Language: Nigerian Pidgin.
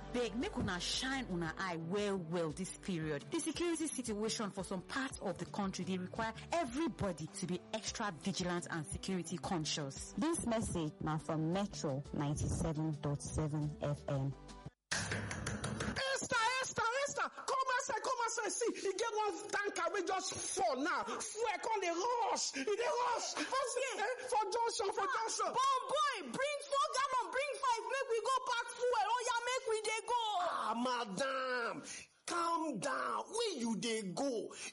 abeg make una shine una eye well well this period the security situation for some parts of the country dey require everybody to be extra vigilant and security conscious. This message na from Metro 97.7 FM. Esther, Esther, Esther, come outside, come outside. See, e get one tanker wey just fall now. Fuel come dey rush, e dey rush. For, eh, for junction, for junction. Bon boy, bring four gallon, bring five, make we go pack fuel. Oh yeah, make we dey go. Ah, madam, calm down. Where you dey go?